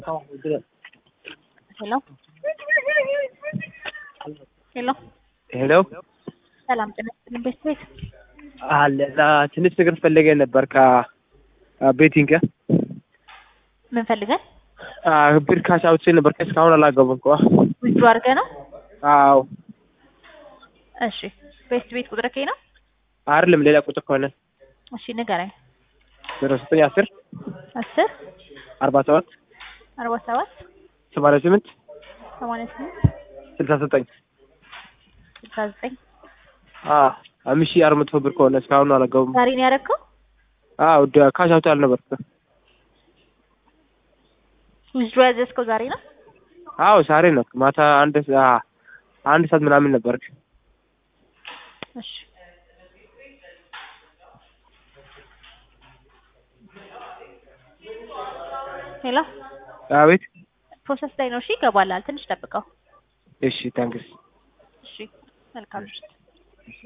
ሄሎ ሄሎ ሄሎ ሰላም ጤና ይስጥልኝ ቤት ቤት አለ እና ትንሽ ነገር ፈልገ ነበር ከቤቲንግ ምን ፈልገን ብር ካሽ አውጥቼ ነበር እስካሁን አላገቡም እኮ ዊዝድሮ አድርገህ ነው? አዎ እሺ ቤት ቤት ቁጥር ከይ ነው? አይደለም ሌላ ቁጥር ከሆነ እሺ ንገረኝ። ዜሮ ዘጠኝ አስር አስር አርባ ሰባት አርባ ሰባት ሰማንያ ስምንት ሰማንያ ስምንት ስልሳ ዘጠኝ ስልሳ ዘጠኝ አምስት ሺህ አራት መቶ ብር ከሆነ እስካሁን አላገቡም። ዛሬ ነው ያደረግከው? አዎ ካሽ አውጥቼ አልነበር ዊዝድሮ ያዘዝከው ዛሬ ነው? አዎ ዛሬ ነው ማታ አንድ ሰ- አንድ ሰዓት ምናምን ነበር። እሺ ሄሎ አቤት ፕሮሰስ ላይ ነው። እሺ ይገባላል። ትንሽ ጠብቀው። እሺ ታንክስ እሺ መልካም ምሽት።